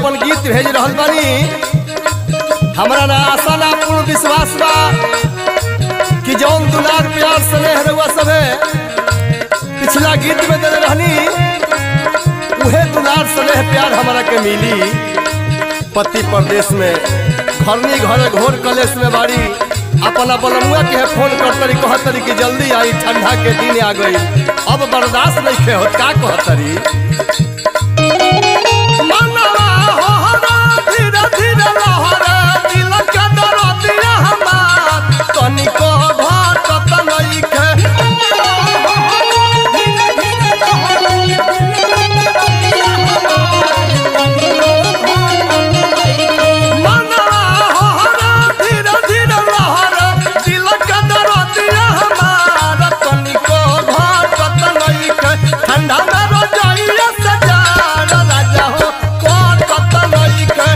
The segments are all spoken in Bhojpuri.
अपन गीत भेज रहल बानी हमरा ना आशा ना पूर्ण विश्वास बा कि जौन दुलार प्यार स्नेह रहुआ सभे पिछला गीत में दे रहनी उहे दुलार स्नेह प्यार हमरा के मिली पति परदेश में घरनी घरे घोर कलेश में बाड़ी अपना बलमुआ के फोन कर तरी कह तरी कि जल्दी आई ठंडा के दिन आ गई अब बर्दाश्त नहीं खे होत का कह तरी मनवा होहरा धीरे धीरे लहरा दिल के दरदिया हमार तनिको घटत नइखे मनवा होहरा धीरे धीरे लहरा दिल के दरदिया हमार तनिको घटत नइखे ठंडा में रोजाइया सजार राजा हो घटत नइखे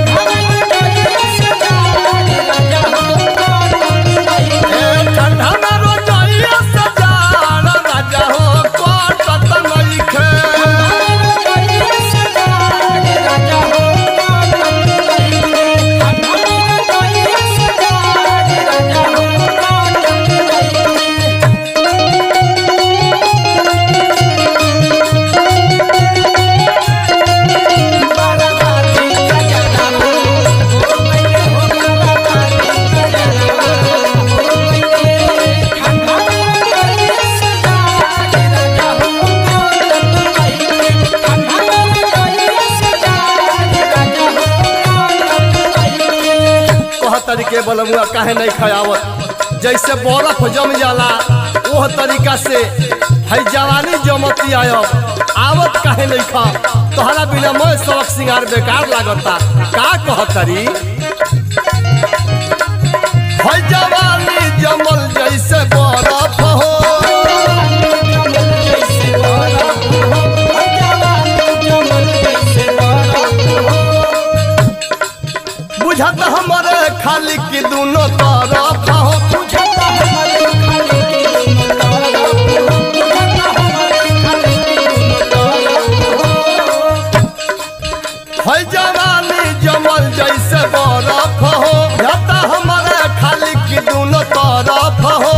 ए ठंडा में रोजाइया सजार राजा हो घटत नइखे कह तरीके बलमुआ काहे नहीं खयावत जैसे बर्फ जम जाला ओह तरीका से है जवानी जमती आयब आवत काहे नहीं खा तोहरा बिना मैं सबक सिंगार बेकार लागता का कह तरी है जवानी जमल जैसे बर्फ हो बुझत हमरे खाली की दोनों तरफ हो है जवानी जमल जैसे बर्फ हो बुझत हमरे खाली की दोनों तरफ हो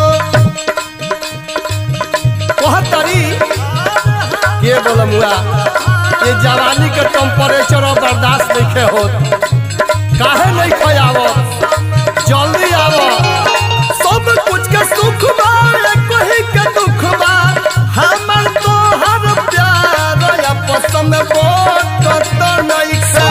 कह तरी के बोलमुआ ये जवानी के टेम्परेचर और बर्दाश्त नहीं होत काहे नहीं खयावत जल्दी आवो सब कुछ के सुख बा कोई के दुख बा हमर तो हर प्यार आपस में बात तो नहीं है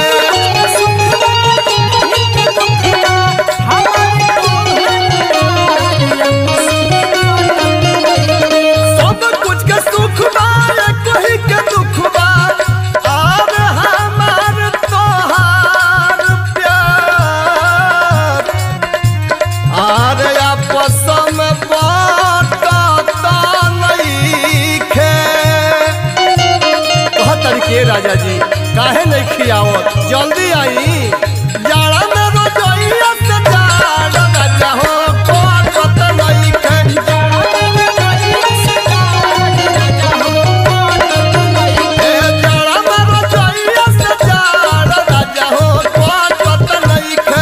सब कुछ के सुख बा कोई के दुख बा और हमार तोहार प्यार आर आपस में बाटता नइखे कह तरीके राजा जी काहे नहीं खियावत जल्दी आई जाड़ा में रोजइया से जाड़ राजा हो बाटत नइखे ए जाड़ा में रोजइया से जाड़ राजा हो बाटत नइखे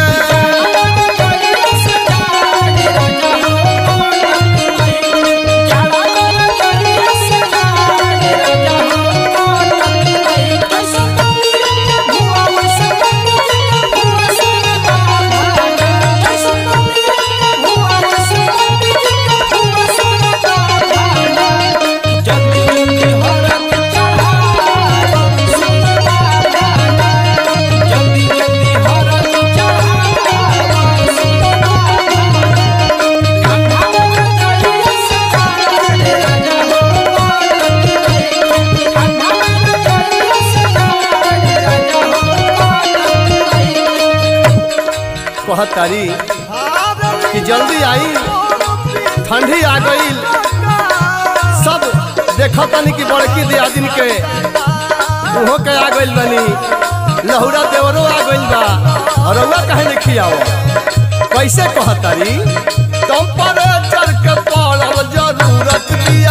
कहतारी कि जल्दी आई ठंडी आ गई सब देखतनी कि बड़की दियादिन के उहो के आ गइल बनी लहुरा देवरो आ गइल बा और रउआ काहे नहीं खियाओ कैसे कहतारी टेम्परेचर के पड़ल जरूरत बिया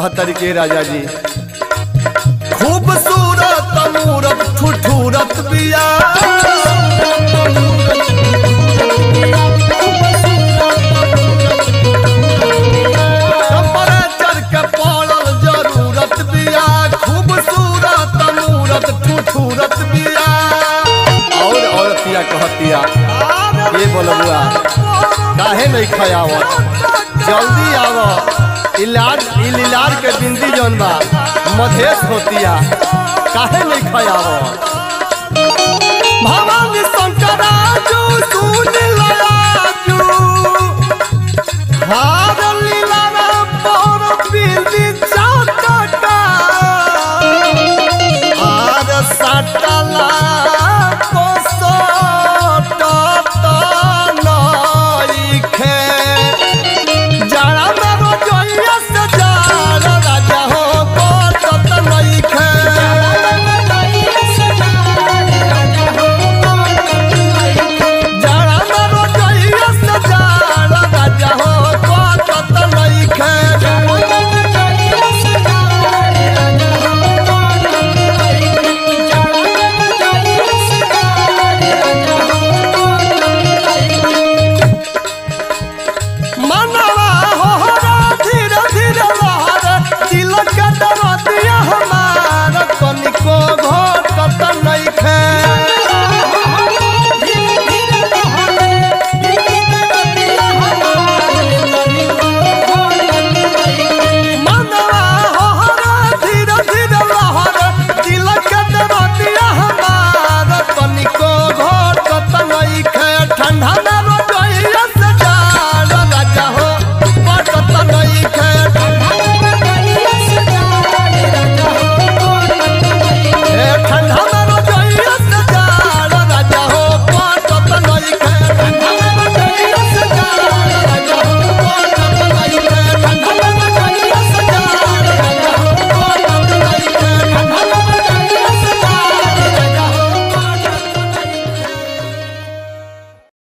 कहतर के राजा जी खूबसूरत मूरत ठुठुरत बिया टेम्परेचर के पड़ल जरूरत बिया खूबसूरत मूरत ठुठुरत बिया और औरतिया कहतिया ये बोलबुआ काहे नहीं खयावत जल्दी आव इलाज इलाज के बिंदी जौन बा मधेश होतिया काहे नहीं खयावत भवानी शंकराजू सुन लयाजू हाँ